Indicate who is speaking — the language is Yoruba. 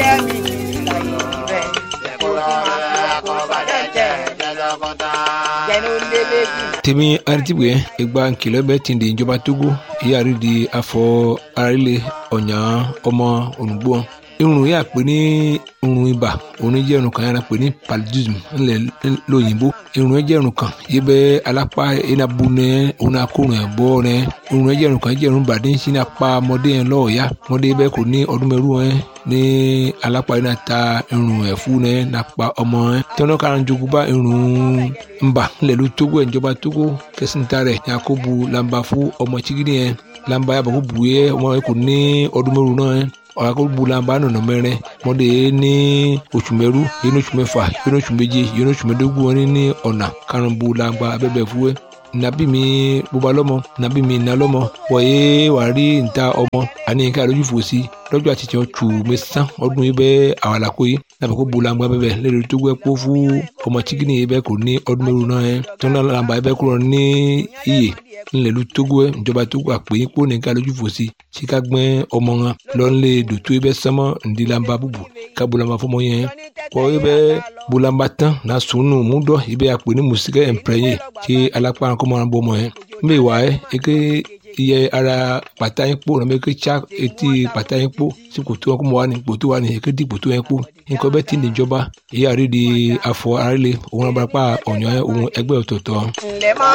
Speaker 1: jẹ́ mi ní ìlàyé rẹ̀ kó o sì máa fi ọkọ̀ bàjẹ́ jẹ́nu lélẹ́jì.
Speaker 2: tèmi aritibwe egba nkìlọ bẹ ti di ìjọba togo ìyáàrí di afọ arílẹ ọ̀nyà ọmọ ònùgbò irun yà pé ní irun ibà òun jẹ́ irun kan yàrá pé ní paludism ńlẹ̀ lóyìnbó irun jẹ́ irun kan yìí bẹ́ alápá iná bu nẹ òun náà kó rìn bọ́ rẹ irun jẹ́ irun kan jẹ́ irun bàdé ń sin apá ọmọdé yẹn lọ́ọ̀ọ́yá ọmọdé bẹ́ẹ̀ kò ní ọdún mẹ́rù yẹn ní alápá iná ta irun ẹ̀fú yẹn nàpa ọmọ yẹn tọ́nà kan jogun bá irun ńbà ńlẹ̀ ló tógó ẹ̀ ìjọba tógó kẹsìntà rẹ̀ yakubu lamba fún ọmọ chigidi yẹn lamba yàbọ̀ kó bu yẹ ọmọ yẹn kò ní ọdún mẹ́rù náà yẹn ọ̀rọ̀ bulamba nọ̀nà mẹ́rin mọ́dé ní oṣù mẹ́rú yẹn ní oṣù mẹ́fà yẹn ní oṣù méje yẹn ní oṣù mẹ́dógún wọn ní ọ̀nà karùn-ún bulamba abẹ́bẹ̀ fúwẹ́ nabi mi bóba lọ́mọ nabi mi iná lọ́mọ wọ̀nyé wàá rí níta ọmọ àní ká lójú fò sí lọ́jọ́ àti tiẹ̀ tù mí sán ọdún yìí bẹ́ẹ̀ àwọn àlàkó yìí nàbẹ̀ kó bulamba bẹ́ẹ̀ lẹ́nu tó gbẹ́ kó fún ọmọ chikini yìí bẹ́ẹ̀ kò ní ọdún mẹ́rù náà yẹn tọ́nà làǹbà yìí bẹ́ẹ̀ kúrò ní iyè ńlẹ̀lú togo ẹ̀ ìjọba togo àpè yín kó nìkan lójú fò sí tí ká gbẹ́ ọmọ wọn lọ́nlé dòtó ibẹ̀ sánmọ́ ńdílamba búbu ká bulamba fọmọ yẹn kọ́ ibẹ̀ bulamba tán na sunu múdọ̀ ibẹ̀ àpè ní musikẹ́ ẹ̀mpẹ́yẹ tí alápá kọ́mọ́ wọn bọ́ ọmọ yẹn mbẹ́ wà ẹ́ eke iye ara pàtà yín kpó nàbẹ eke tsa etí pàtà yín kpó sí kòtò wọn kọ́mọ́ wa ni kòtò wa ni eke di kòtò yẹn kpó nǹkan bẹ́ẹ̀ ti níjọba èyí àrídìí afọ àrílẹ̀ òun abarapá ọ̀nyọ́ òun ẹgbẹ́ ọ̀tọ̀ọ̀tọ̀.
Speaker 1: ǹlẹ́ mọ́